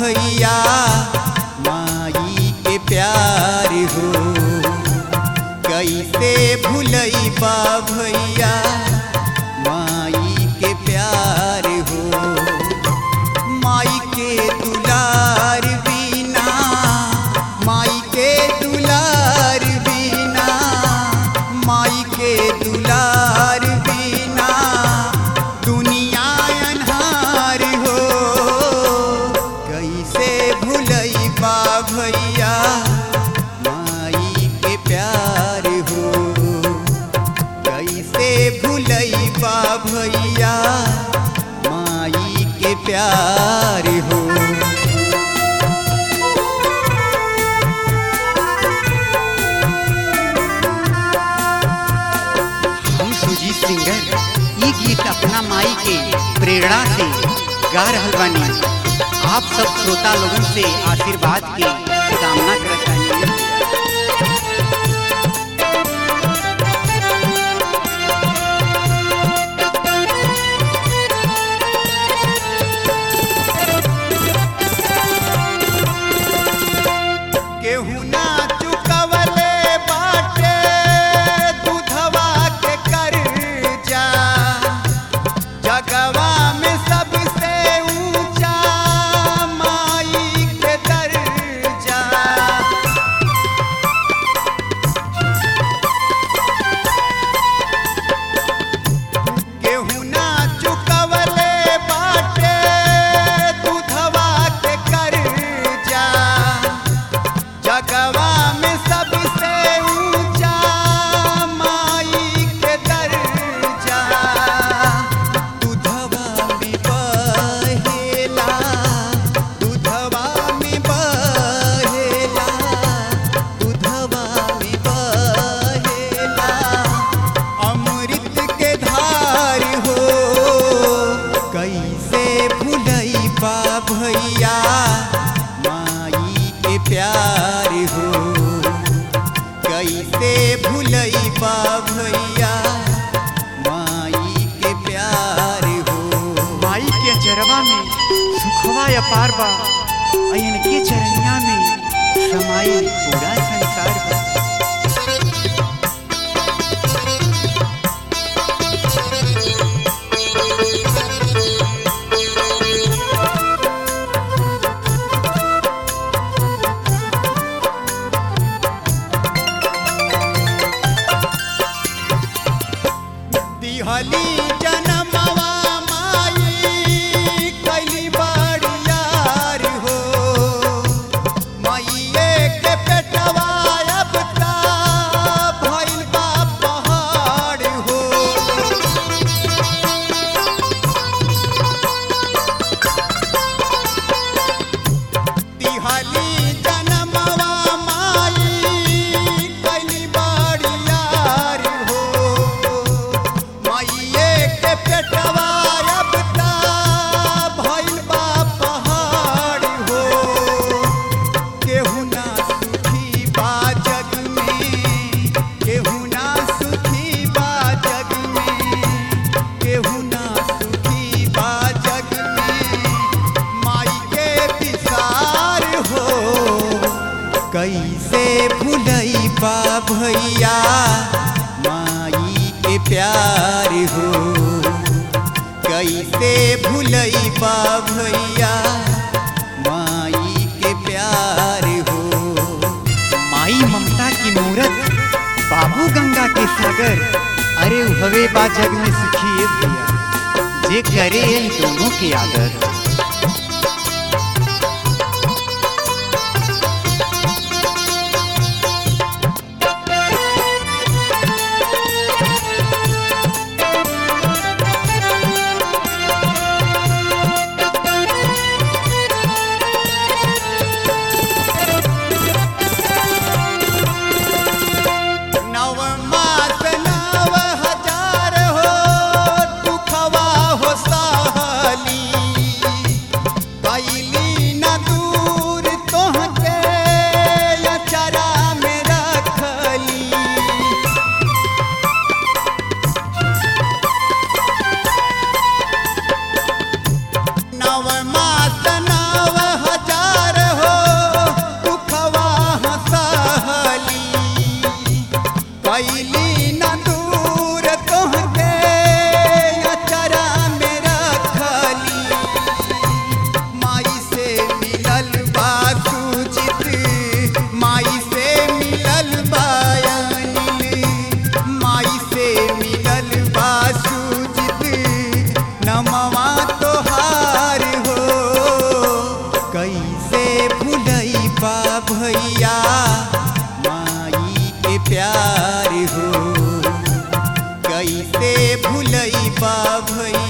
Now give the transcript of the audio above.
भैया माई के प्यार हो कैसे भूलई बा भैया माई के प्यार हो माई के दुलार बिना माई के दुलार बिना माई के दुलार बिना दुनिया अन्हार हो कैसे भूलई बा भैया माई के प्यार हो कैसे भूलई बा भैया माई के प्यार हो हम सुजीत सिंगर ये गीत अपना माई के प्रेरणा से गा रहल बानी आप सब श्रोता लोगन से आशीर्वाद के कामना करत बानी केहू ना चुकवले बाटे दूधवा के कर्जा जगवा में सबसे ऊंचा माई के दर्जा केहू ना चुकवले बाटे दूधवा के कर्जा जगवा में सबसे ऊंचा माई के दर्जा दूधवा में बहेला दूधवा में बहेला दूधवा में बहेला अमृत के धार हो कैसे भूलई बा भैया माई के प्यार हो कैसे भूलई बा भैया माई के प्यार हो माई के चरवा में सुखवा अपार बा अयन के चरनिया में समाई पूरा संसार बा दिहली जनमवा माई कैली बड़ियार हो माइये के पेटवा अब ता भइल बा पहाड़ हो तिहाली जनमवा माई कैली बड़ियार हो माइये के पेटवा अब ता भइल बा पहाड़ हो केहू ना सुखी बा जग में केहू ना सुखी बा जग में केहू ना सुखी बा जग में माई के विसार हो कैसे भूलई बा भैया माई के प्यार हो कैसे भूलई बा भैया माई के प्यार हो माई ममता की मूरत बाबू गंगा के सागर अरे हवे बा जग में सुखी है भैया जे करे इन दोनों के आदर नव मास नव हजार हो दुखवा हो सहली बा भैया माई के प्यार हो कैसे भूलई बा भैया